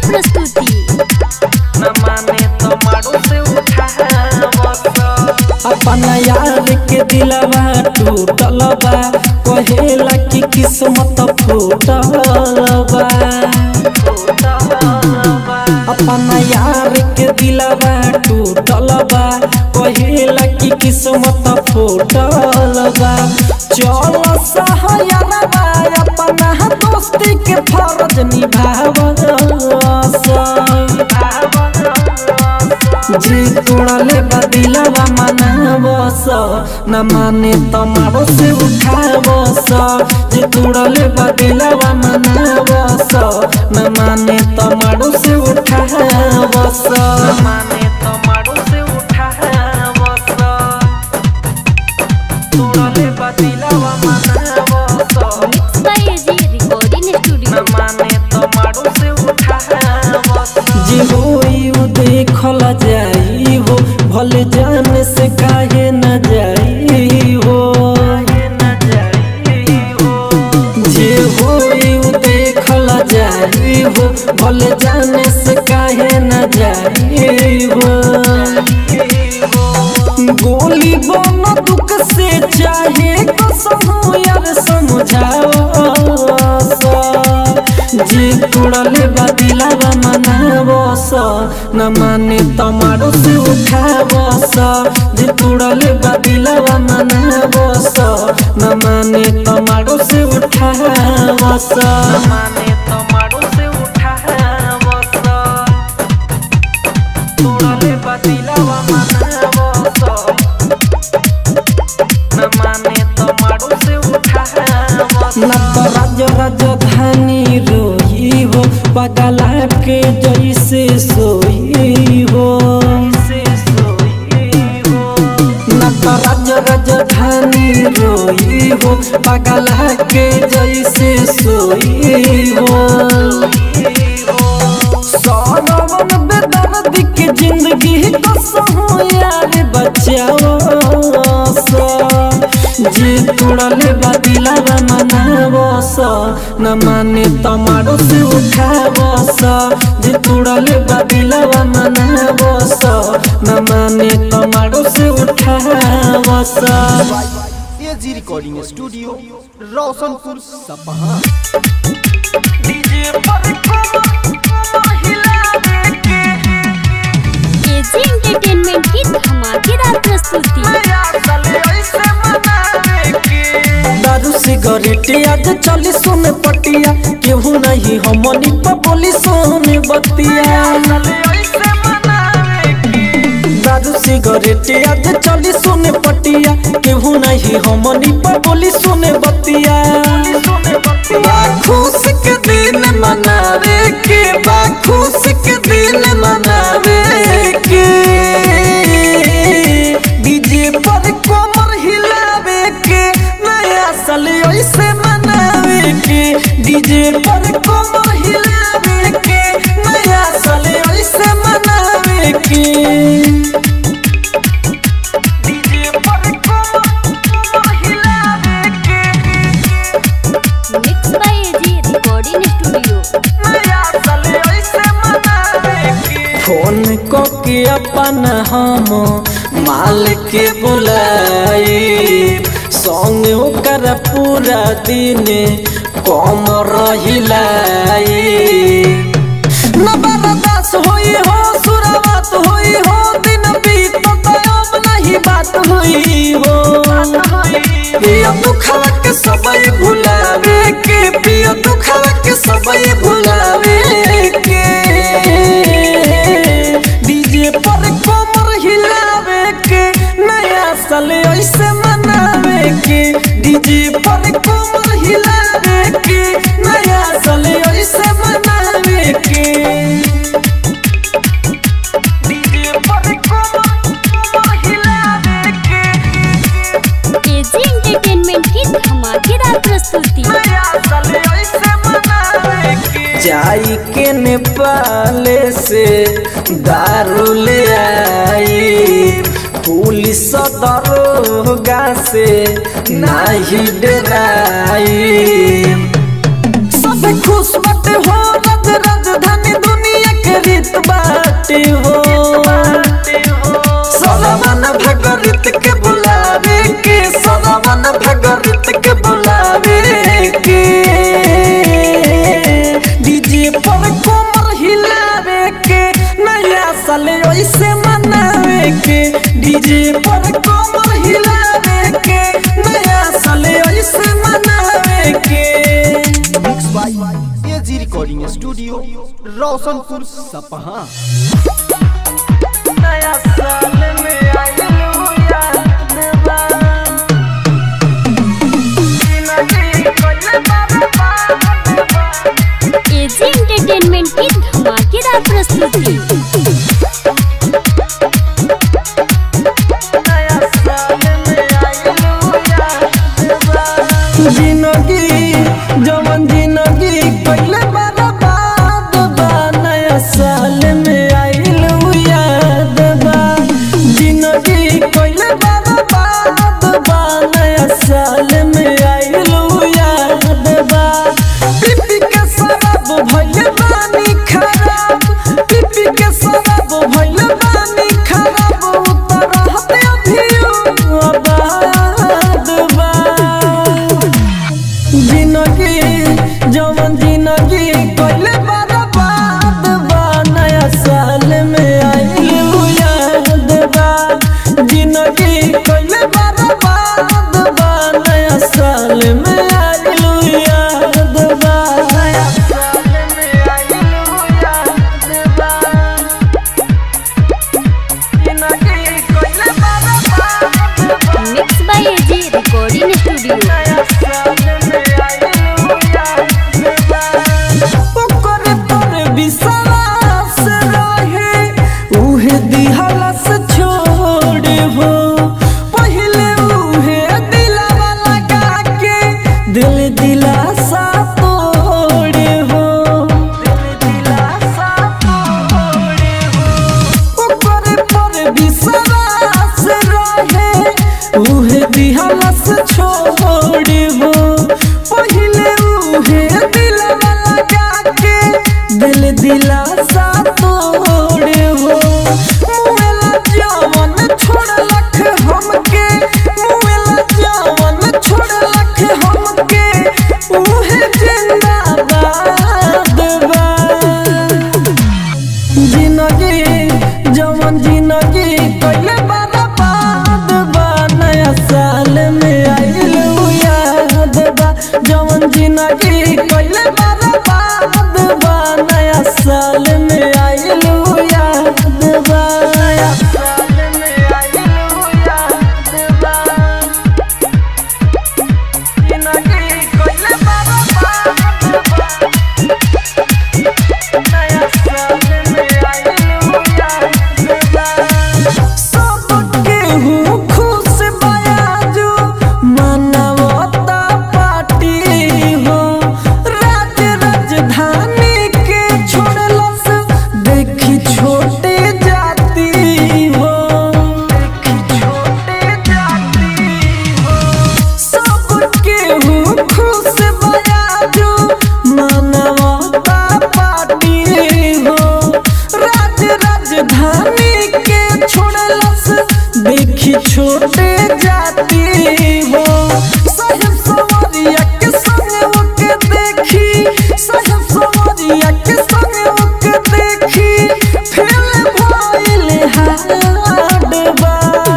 प्रस्तुति न माने तो मारो से उठावस अपना यार के दिलवा टूटल बा कहेला कि किस्मत फूटल बा अपना यार के दिलवा टूटल बा कहेला कि किस्मत फूटल बा चल सहायरवा अपना दोस्ती के फर्ज निभावस जी तोड़ले बदिलवा मनावस न माने तमारो से उठावस जी तोड़ले बदिलवा मनावस न माने तमारो से उठावस न माने तो मारो से उठावस तोड़ले बदिलवा मनावस मिक्स बाय एजी रिकॉर्डिंग न स्टूडियो माने तो मारो से उठावस जी होई उ देखल जाई हो भले जाने से काहे न जाई हो न जाई हो जे होई उ देखल जाई हो भले जाने से काहे न जाई हो गोली बन दुख से चाहे कसम यार समझाओ जी तुड़ले बदिलावा मनावस न माने तमारो से उठावस जी तुड़ले बदिलावा मनावस न माने तमारो से उठावस न माने तो मारो से उठावस तोड़ले बदिलवा मनावस न माने तो मारो से उठावस न तो राज राजधानी रोही हो पगला के जैसे सोई हो से सोई हो न तो राज राजधानी रोई हो पगला के जैसे सोई हो सौरवन बेदर्द की जिंदगी कसहु यार बचाओ जी तुड़ले बदिलावा मनावस न माने तमारो से उठावस जी तुड़ले बदिलावा मनावस न माने तमारो से उठावस AG recording studio Roshanpur Sapaha DJ पर कोमो हिला के एजी एंटरटेनमेंट की धमाकेदार प्रस्तुति नया साल ऐसे मनावे के दारू सिगरेट आज चली सुन पटिया केहू नहीं हमनी पर बोली सोने बतिया ऐसे मनावे के दारू सिगरेट आज चली सुन पटिया केहू नहीं हमनी पर बोली सुने बतिया बा खुश के दिन मनावे के बा खुश के दिन मनावे के डीजे पर कमर हिलावे के नया साल ऐसे मनावे के डीजे पर कमर हिलावे के नया साल ऐसे मनावे के डीजे पर कोमो हिलावे के mix by AG recording studio नया साल ऐसे मनावे के फोन को के अपन हम माल के बुलाई संग ओकर पूरा दिन कम रहिलाई न बर्दाश्त होई हो सुरवात होई हो दिन बीत तो अब नहीं बात होई हो पियो दुखवा के सबई भुलावे के पियो दुखवा के सबई भुलावे के डीजे पर कमर हिलावे के नया साल ऐसे मनावे के डीजे पर कमर हिलावे के नया साल ऐसे मनावे के डीजे पर कोमो हिलावे के एजी एंटरटेनमेंट की धमाकेदार प्रस्तुति नया साल ऐसे मनावे के जाई के नेपाल से दारू ले आई पुलिस दरोगा से नाही डराई सब खुश बट हो रज राजधानी दुनिया कमर हिलावे के नया साल ऐसे मनावे के डीजे पर कमर हिलावे के नया साल ऐसे मनावे के mix by AG recording studio Roshanpur Sapaha नया साल में आइलू याद बा जिंदगी कोई बर्बाद बा एजी एंटरटेनमेंट की धमाकेदार प्रस्तुति नया साल में आइलू याद बा जिंदगी जवन जिंदगी कइले बर्बाद बा नया साल में आइल याद बा जिंदगी कइले बर्बाद बा नया साल में आइल याद बा पीपी के शराब भइल बानी खराब पीपी के शराब भइल बानी खराब उतर हते अभियो आबाद बा जिंदगी जवन जिंदगी कइले बर्बाद बा नया साल में आइल याद बा जिंदगी कइले बर्बाद बा नया साल में आइल याद बा नया साल में आइलू याद बा जिंदगी कोई बर्बाद बा mix by AG recording studio नया साल में आइलू याद बा ओकर पर विश्वास रहे उहे दिहलस छोड़े हो पहिले उहे दिलवा लगा के दिल दिलासा तोड़े हो दिल दिलासा तोड़े हो ओकर पर विश्वास रहे उहे दिहलस छोड़े हो पहिले उहे दिलवा लगा के दिल दिलासा तोड़े हो मुएला जवन छोड़लक हमके मुएला जवन छोड़लक हमके उहे जिंदाबाद बा जिंदगी जवन जिंदगी कइले बर्बाद बा नया साल में आइल याद बा जवन जिंदगी कइले बर्बाद बा नया साल में आइल याद बा नया साल में आइलू याद बा जिंदगी कोई बर्बाद बा नया साल में आइलू याद बा सबके हूँ खुश बयाजू मनवता पार्टी हो राज राजधानी के छोड़लस देखी छोटे जाती हो छोटे जाती हो सबके हूँ खुश बयाजू मनवता पार्टी हो राज राजधानी के छोड़लस देखी छोटे जाती हो साहेब सवरिया के संग ओके देखी साहेब सवरिया के संग ओके देखी फेल भइल हाड बा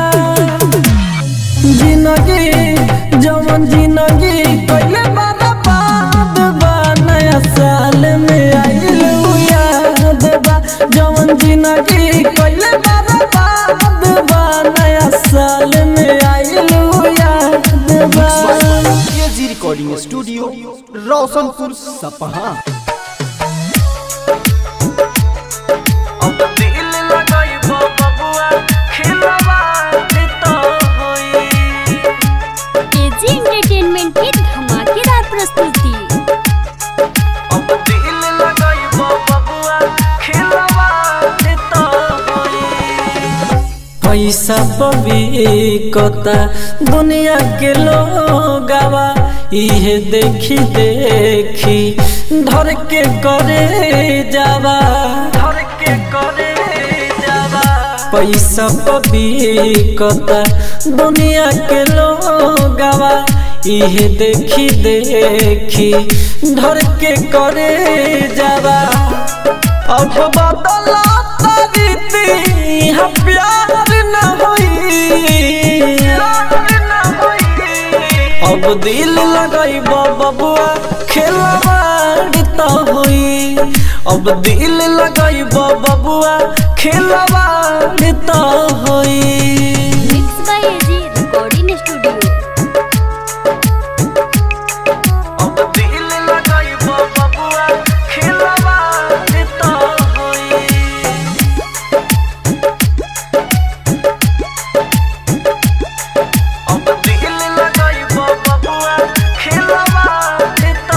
जिंदगी जवन जिंदगी कइले बर्बाद बा नया साल में आइल याद बा जवन जिंदगी कइले बर्बाद बा नया साल में आइल याद बा एजी रिकॉर्डिंग स्टूडियो रोशनपुर सपहा अब दिल लगाई बबुआ खिलवा तो होई एजी एंटरटेनमेंट की धमाकेदार प्रस्तुति अब दिल लगाई बबुआ खिलवा तो होई पैसा पविकता दुनिया के लोगवा इहे देखी देखी धर के करे जावा धर के करे जावा पैसा पविकता दुनिया के लोगवा इहे देखी देखी धर के करे जावा अब बदला रीति यहाँ प्यार न होई अब दिल लगाई बबुआ खेलवाड़ तो होई अब दिल लगाई बबुआ खेलवाड़ तो होई mix by AG recording studio अब दिल लगाई बबुआ खेलवाड़ तो होई अब दिल लगाई बबुआ खेलवाड़ तो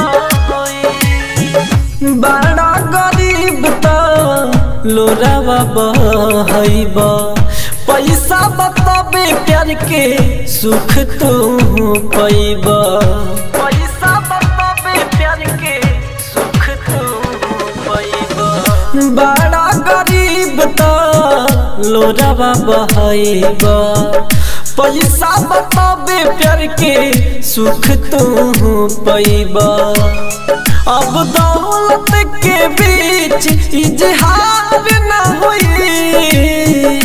होई बड़ा गरीब तो लोरावा बहब पैसा बताबे प्यार के सुख तू पैब पैसा बताबे प्यार के सुख तू पैब बड़ा गरीब तो लोरावा बहब पैसा बताबे प्यार के सुख तू पैब अब दौलत के बीच इजहार न होई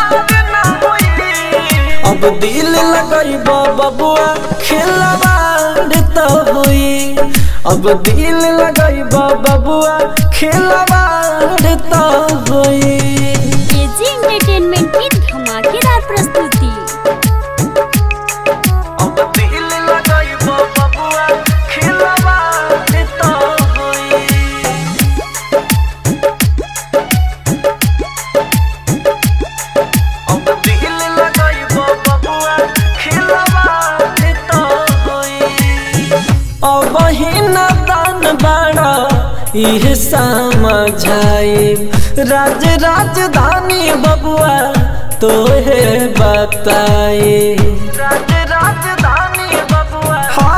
अब दिल लगई बबुआ खिलवाड़ तो होई अब दिल लगई बबुआ खिलवाड़ तो होई एजी एंटरटेनमेंट की धमाकेदार प्रस्तुति अब दिल लगाई बबुआ खिलवाड़ तो होई अब दिल लगाई बबुआ खिलवाड़ तो होई अब हिना दान बाड़ा इह समझाई राज राजधानी बबुआ तोहे बताए राज राजधानी बबुआ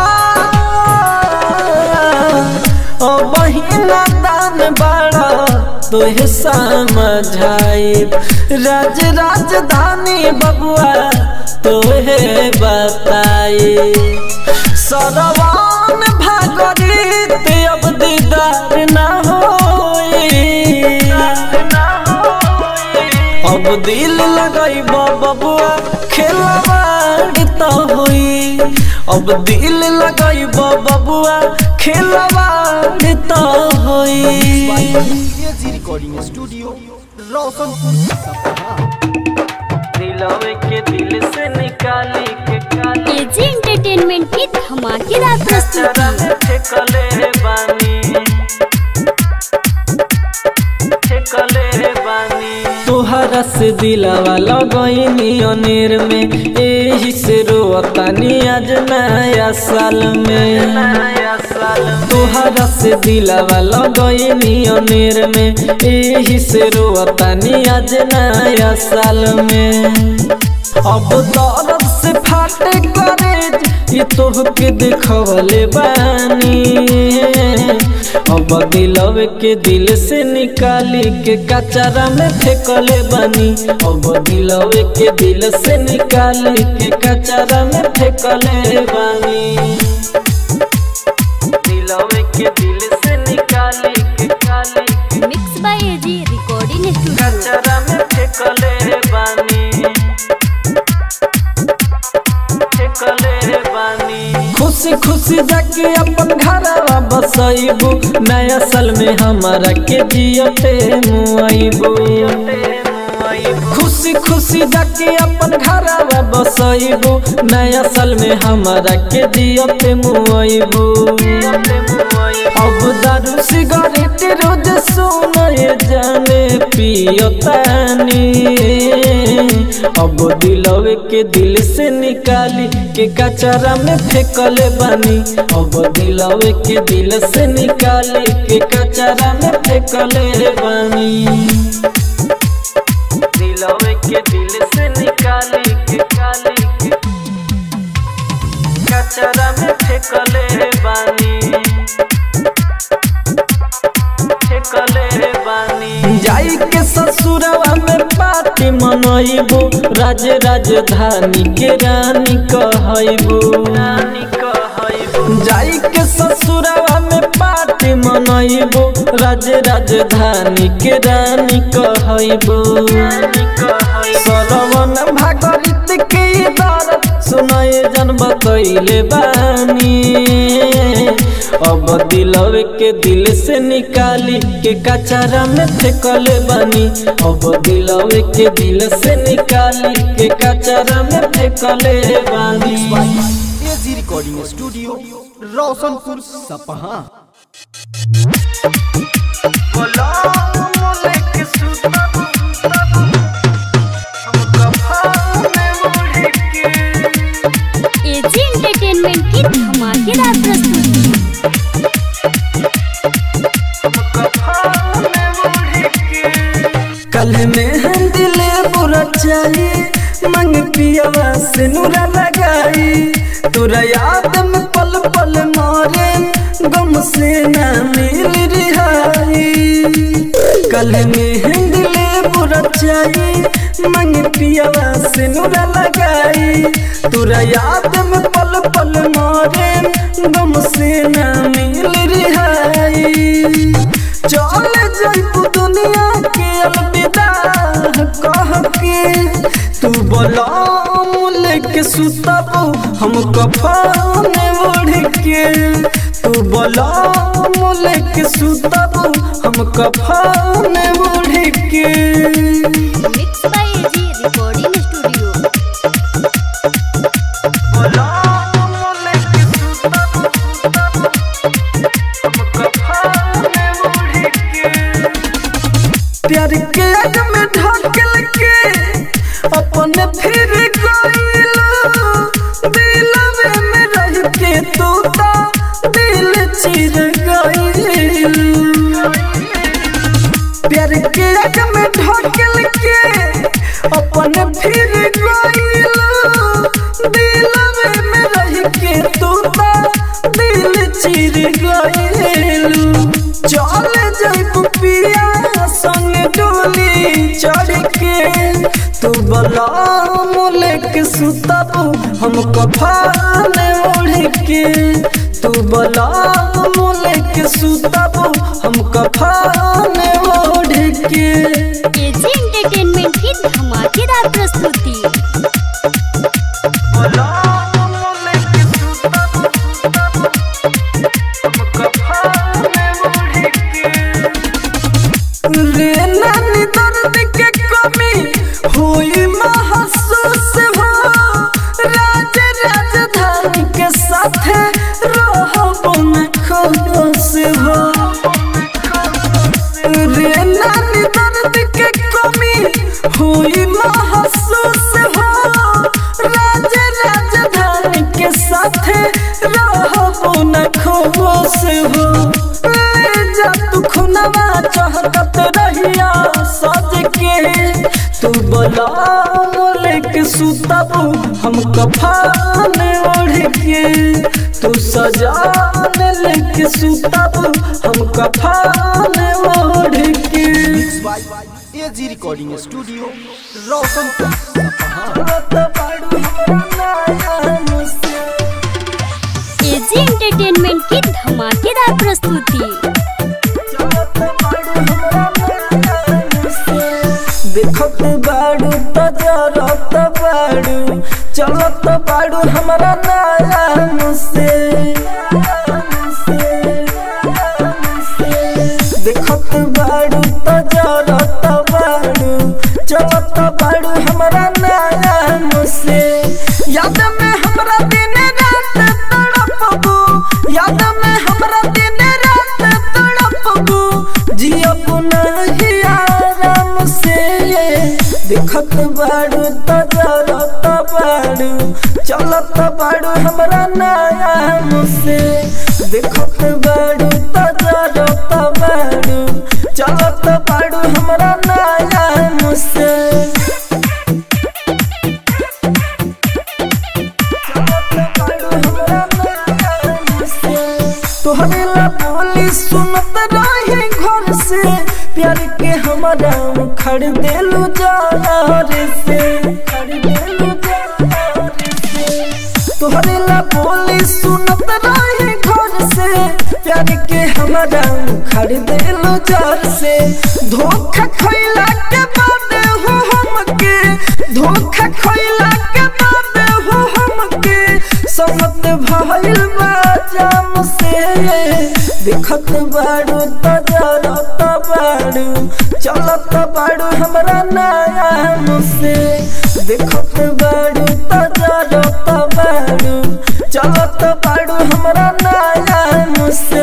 अब हिना दान बाड़ा तोहे समझाई राज राजधानी बबुआ तोहे बताए सरवान भागरित अब दीदार न होई अब दिल लगई बबुआ खेलवाड़ तो होई अब दिल लगई बबुआ खेलवाड़ तो होई एजी रिकॉर्डिंग स्टूडियो रोशनपुर सपहा दिलवे के दिल से निकाली के काली एजी एंटरटेनमेंट की धमाकेदार चरा प्रस्तुति में ठेकले बानी ठेकले बानी तोहरा से दिलावा लगईनी अनेर में एही से रोतानी आज नया साल में नया साल तोहरा से दिलावा लगईनी अनेर में एही से रोतानी आज नया साल में अब दर्द से फाटे करेज ये तोहके देखवले बानी अब दिलवे के दिल से निकाली के कचरा में फेंकले बानी अब दिलवे के दिल से निकाली के कचरा में फेंकले बानी दिलवे के दिल से निकाली के काली mix by AG recording studio कचरा में फेंकले बानी फेंकले बानी खुशी खुशी जाके अपन घरवा बसैबू नया साल में हमारा के जियते मुआइबू खुशी खुशी जाके अपन घरवा बसैबू नया साल में हमारा के जियते मुआइबू अब दारू सिगरेट रोज सुनए जाने पियतानी अब दिलवे के दिल से निकाली के कचरा में फेंकले बानी अब दिलवे के दिल से निकाली के कचरा में फेंकले बानी दिलवे के दिल से निकाली के काली के कचरा में फेंकले बानी फेंकले बानी जाई के ससुरवा में पार्टी मनैबू राज राजधानी के रानी कहैबू रानी कहैबू जाई के ससुरवा में पार्टी मनैबो राज राजधानी के रानी कहैबो सरवन भागरित के दर्द सुनाए जन बतैले बानी अब दिलवे के दिल से निकाली के कचरा में फेंकले बानी अब दिलवे के दिल से निकाली के कचरा में फेंकले बानी एजी रिकॉर्डिंग स्टूडियो रोशनपुर सपहा एजी एंटरटेनमेंट की धमाकेदार प्रस्तुति कल में हम दिले बुरा चाहिए मंग पियावा से नूरा लगाई तोरा याद में पल पल मारे गम से ना मिल रिहाई कल में हम दिले बुरा चाहिए मंग पियावा से नूरा लगाई तोरा याद में पल पल मारे गम से ना मिल रिहाई चल जाइबू दुनिया के अलविदा कह के तू बोला मुले के सुतबू हम कफन ओढ़ के तू बोला मुले के सुतबू हम कफन ओढ़ के mix by AG recording studio बोला मुले के सुतबू हम कफन ओढ़ के प्यार के आग में ढकल के अपने फिर गइलो दिलवे में रह के तू ता दिल चिर गइलो प्यार के आग में ढकल के अपने फिर गइलो दिलवे में रह के तू ता दिल चिर गइलो चल जाइबू पिया संग डोली चढ़ के तू बला मोले के सुतबू हम कफान ओढ़ के तू बला मोले के सुतबू हम कफान ओढ़ के एजी एंटरटेनमेंट की धमाकेदार प्रस्तुति बला मोले के सुतबू हम कफान ओढ़ के रे नानी दर्द के कमी हुई महसूस हो राज राजधानी के साथ रहब न खुश हो रे नानी दर्द के कमी हुई महसूस हो राज राजधानी के साथ रहब न खुश हो ले जा तू खुनवा चाहत रहिया सज के तू बोला मोले के सुतबू हम कफान ओढ़ के तू सजान लेके सुतबू हम कफान ओढ़ के एजी रिकॉर्डिंग स्टूडियो रोशनपुर सपहा एजी एंटरटेनमेंट की धमाकेदार प्रस्तुति देखत बाड़ू तो जरत बाड़ू चलत बाड़ू हमारा नया मुसे देखत बाड़ू तो जरत बाड़ू चलत बाड़ू हमारा नया मुसे याद में हमरा दिन रात तड़पबू याद में हमरा दिन रात तड़पबू जियब नहीं आराम से देखत बाड़ू तो जरत बाड़ू चलत बाड़ू हमरा नया मुसे देखत बाड़ू तो जरत बाड़ू चलत बाड़ू हमरा नया मुसे तोहरे ला बोली सुनत रहे घर से प्यार के हमारा खड़ देलू जार से खड़ देलू जार से तोहरे ला बोली सुनत रहे हमारा उखड़ देलो जार से धोखा खैला के बाद हो हमके धोखा खैला के बाद हो हमके समत भइल बा जाम से देखत बाड़ू त जरत बाड़ू चलत बाड़ू हमरा नाम से देखत बाड़ू त जरत बाड़ू चलत बाड़ू हमरा नाम से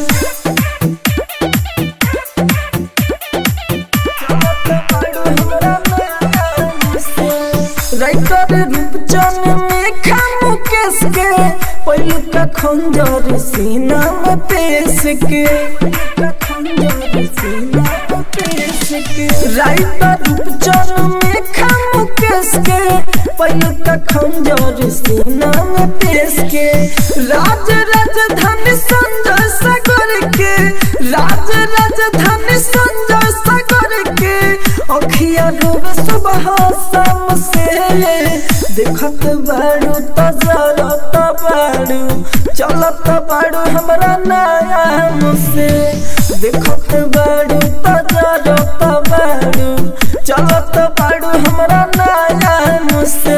राइटर रूपचन में खामु केस के पहले का खंजर सीना में पेश के खंजर सीना में पेश के राइटर रूपचन में खामु केस के पहले का खंजर सीना में पेश के राज राजधानी संजय सागर के राज राजधानी संजय सागर के अखिया डूब सुबह शाम से देखत बाड़ू तजरत बाड़ू चलत बाड़ू हमरा नाम से देखत बाड़ू तजरत बाड़ू चलत बाड़ू हमरा नाम से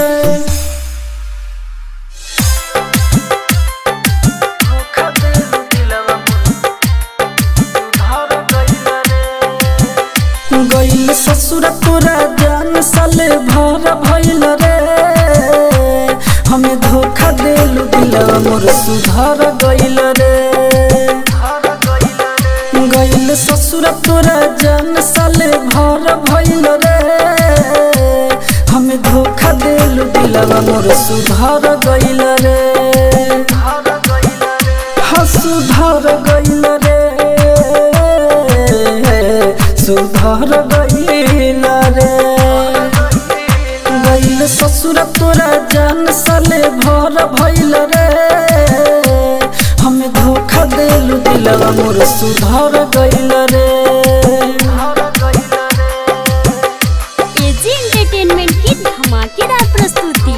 गइल ससुर तोरा जान साले भर भइल रे हमें धोखा देलु दिलवा मोर सुधर गइल रे गइल ससुर तोरा जान साले भर भइल रे हमें धोखा देलु दिलवा मोर सुधर गइल रे हाँ सुधर गइल रे सुधर गइल रे गइल ससुर तोरा जान साले भर भइल रे हमें धोखा देलु दिलवा मोर सुधर गइल रे एजी एंटरटेनमेंट की धमाकेदार प्रस्तुति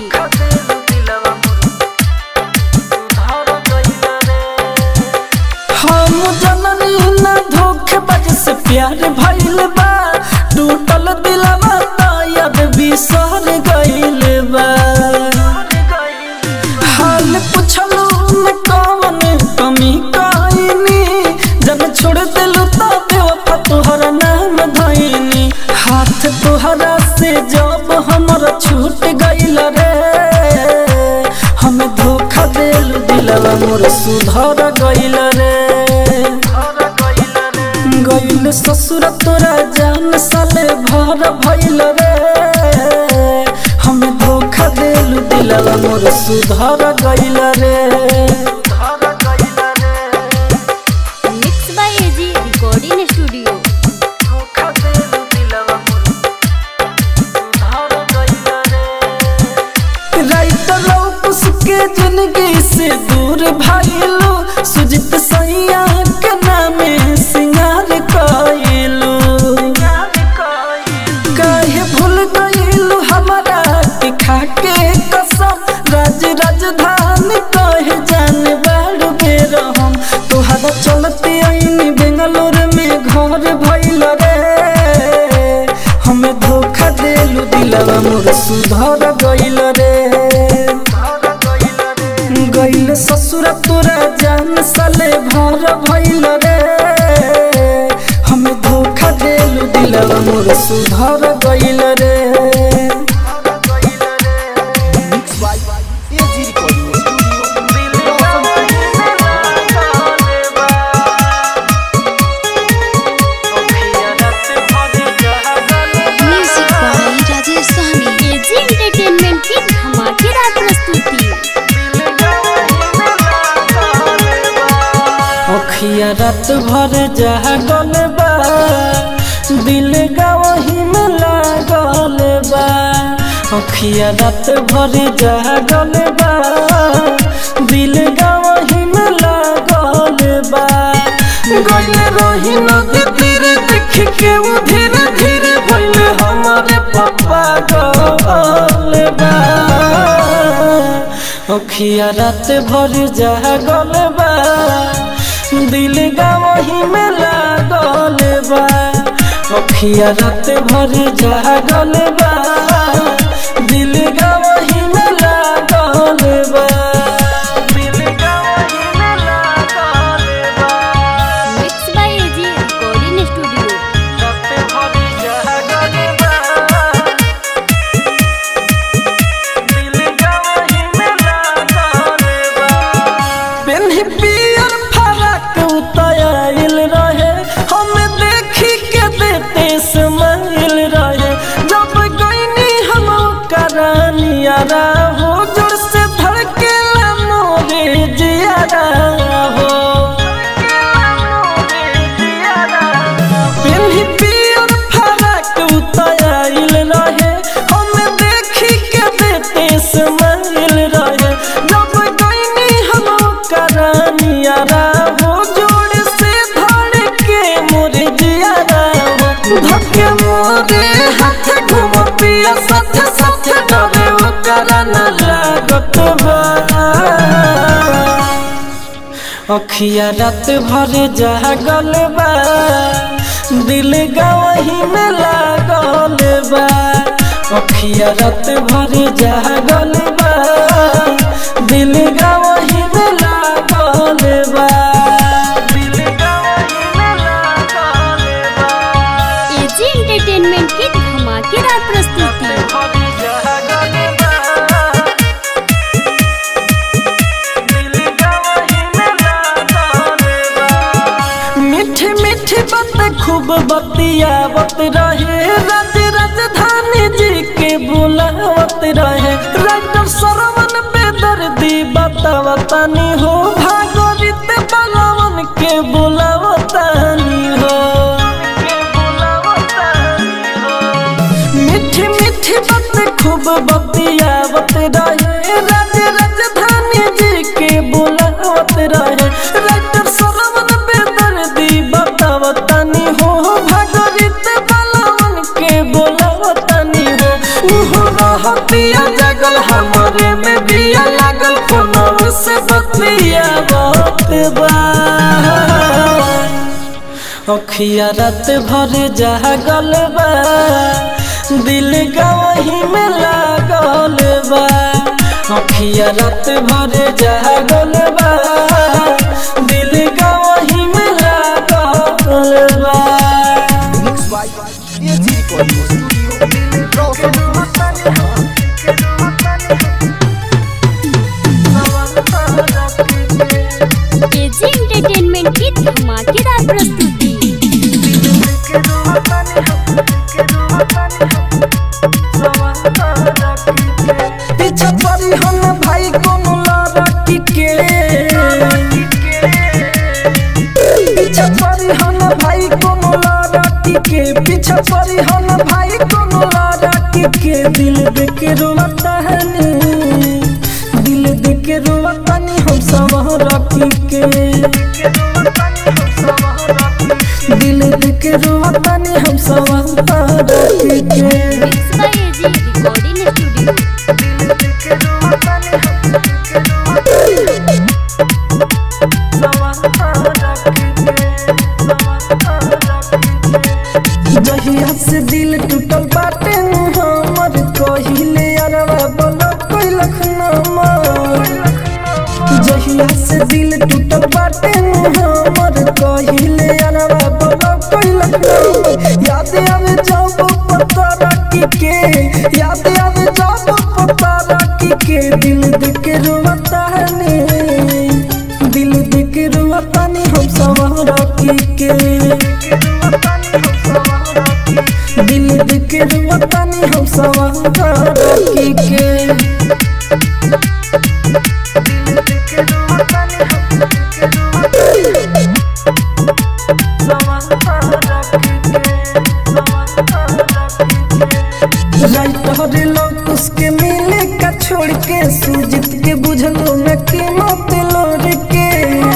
हम जननी न धोखेबाज से प्यार भइल बा टूटल दिलवा तायद बिसर गइल बा हाल पुछलू न कवन कमी कइनी जब छोड़ दिलू तो बेवफा तोहर नाम धइनी हाथ तोहरा से जब हमर छूट गइल रे हमें धोखा देलू दिलवा मोर सुधर गइल रे गइल ससुर तोरा जान साले भर भइल रे हमें धोखा देलू दिलवा मोर सुधर गइल रे mix by AG recording studio writer लौकुस के जिंदगी से दूर भाईलू सुजित सैया के नामे सिंगार कइलू काहे भूल गइलू हमारा के खाके कसम राज राजधानी कहे जाने बाड़ बेर हम तोहरा चलते आईनी बेंगलोर में घर भइल रे हमें धोखा देलू दिलवा मोर सुधर गइल रे गइल ससुर तोरा जान साले भर भइल रे हमें धोखा देलू दिलवा मोर सुधर गइल रे mix by AG recording studio music by Rajesh Sahani AG entertainment की धमाकेदार प्रस्तुति अखिया रात भर जागल बा दिल गावही में लागल बा अखिया रात भर जागल बा दिल गावही में लागल बा गइल रही नदी तीरे देख के वो धीरे धीरे भइल हमारे पप्पा गल बा अखिया रात भर जागल बा दिल गवही में लागल बा अखिया रात भर जागल बा दिल गवही में लागल बा दिल गवही में लागल बा mix by AG recording studio रात भर जागल बा दिल गवही में लागल बा पेन्ही पियर फरक उतायल रहे हम देखी के देते समाइल रहे जब गईनी हम करानिया हो जोर से धड़के मोरे जियारा हो पेन्ही पियर फरक उतायल रहे हम देखी के देते समाइल रहे जब गईनी हम करानिया हो जोड़ से धड़ के मोरे जियारा हो धक्के मोरे हाथ घुम पिया साथ साथ डरे वो करना लागत बा अखिया रात भर जागल बा दिल गवही में लागल बा अखिया रात भर जागल बा दिल गवही में लागल बा दिल गवही में लागल बा एजी एंटरटेनमेंट की धमाकेदार प्रस्तुति मीठी मीठी बात खूब बतियावत रहे राज राजधानी जी के बुलावत रहे राइटर सरवन बेदर्दी बतावतानी हो भागवत बलवन के बुलावतानी हो मीठी मीठी बात खूब बतियावत रहे राज राजधानी जी के बुलावत रहे राइटर सरवन बेदर्दी बतावतानी हो भागवत बलवन के बुलावतानी हो उहो रहतिया जगल हमरे में बिया लागल फोनव से बतियावत बा अखिया रात भर जागल बा दिल गवही में लागल बा अखिया रात भर जागल बा दिल गवही में लागल बा mix by AG recording studio Roshan AG entertainment की धमाकेदार प्रस्तुति पीछा पड़ी हम भाई कोनो लड़की के पीछा पड़ी हम भाई कोनो लड़की के पीछा पड़ी हम भाई कोनो लड़की के दिल देख रोता है नी दिल देख रोता नी हम सब रखी के दिल देख रोता नी हम सब रखी के mix by AG recording studio जहिया से दिल टूटल बाटे नु हमर कहिले अरवा बोलो कोई लखनमा जहिया से दिल टूटल बाटे नु हमर कहिले अरवा बोलो कोई लखनमा याद आवे जब पता रखी के याद आवे जब पता रखी के दिल दिख रोता है नी दिल दिख रोता नी हम सब रखी के दिल दिख रोता नी हम सब रखी के राइटर लोग उसके मिले का छोड़ के सुजीत के बुझलो न कीमत लोर के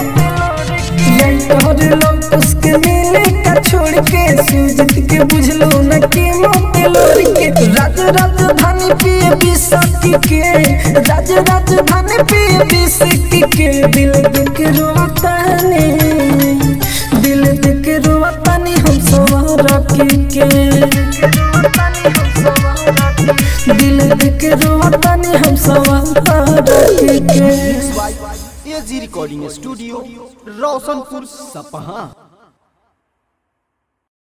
राइटर लोग उसके मिले का छोड़ के सुजीत के बुझलो न कीमत लोर के राज राजधानी पिए बिसकी के राज राजधानी पिए बिसकी के दिल दिख रोता ने के दिल के रोतानी हम सवार के एजी रिकॉर्डिंग स्टूडियो रोशनपुर सपहा